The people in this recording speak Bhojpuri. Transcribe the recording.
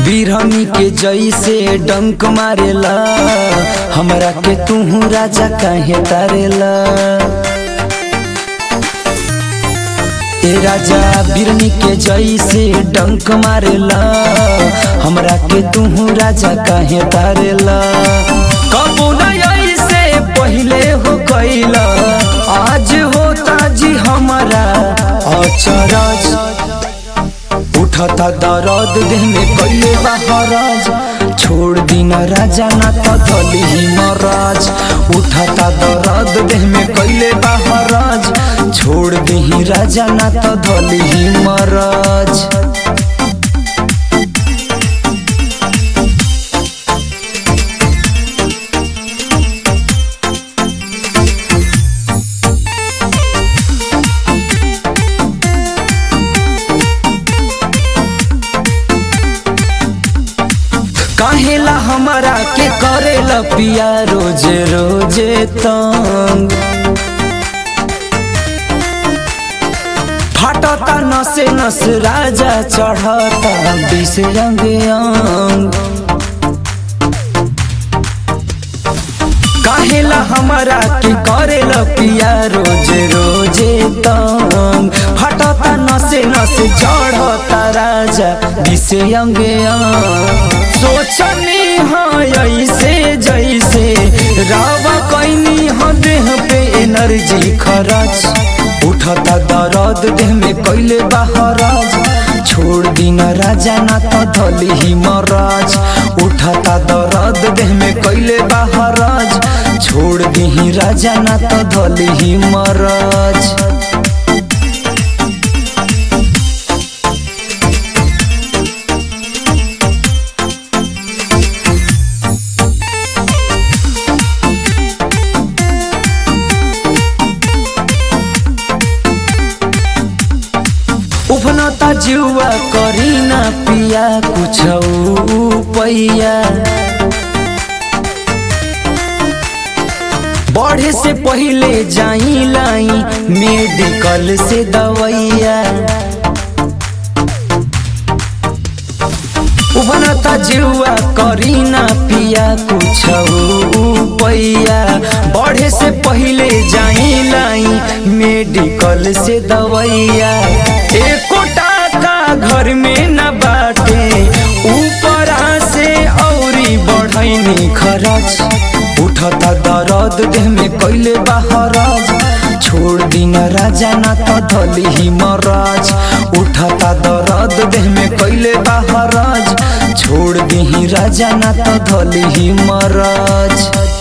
बिरहनी के जैसे डंक मारेला हमरा के तू राजा काहे तारेला ए राजा बिरनी के जैसे डंक मारेला हमरा के तू राजा काहे तारेला कबू न ऐसे पहले हो कैला आज होता जी हमारा अचरज उठता दर्द देह में कैले बहराज छोड़ दीना राजा ना तो धली महाराज उठता दर्द देह में कैले बहराज छोड़ दी राजा ना तो धली महाराज काहेला हमारा के करेला पिया रोजे रोजे तंग फाटता नसे नस राजा चढ़ता बिस रंग अंग काहेला हमारा के करेला पिया रोजे रोजे तंग फटता नसे नसे चढ़ता राजा दिसे अंगे अंग सोचनी हाँ ऐसे जैसे रावा कैनी हाँ देह पे एनर्जी खरच उठता दर्द देह में कैले बहराज छोड़ दीना राजा ना तो धली ही महाराज उठता दर्द देह में कैले बहराज छोड़ दी राजा ना तो धली ही महाराज उफनता जुआ करी ना पिया कुछ पैया बढ़े से पहले जाई लाई मेडिकल से दवैया उफनता जुआ करी ना पिया कुछ पैया बढ़े से पहले जाई लाई मेडिकल से दवैया एको टाका घर में न बाटे ऊपरा से औरी बढ़ैनी खरच उठता दर्द देह में कैले बहराज छोड़ दीना राजा ना तो धली ही महाराज उठता दर्द देह में कैले बहराज छोड़ दी राजा ना तो धली ही महाराज